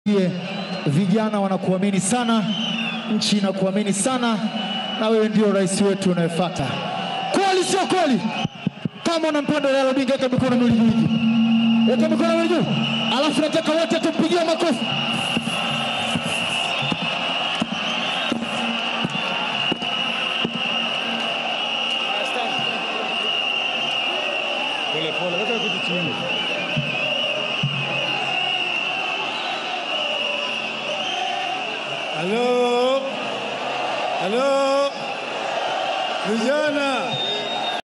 Vijana wanakuamini sana, nchi inakuamini sana, na wewe ndio rais wetu unayefuata. Kweli sio kweli? Kama unampenda Raila Odinga, weka mikono miwili juu hivi, weka mikono miwili juu, alafu nataka wote tumpigie makofi. Pole pole, weka kitu chini. Halo, halo, vijana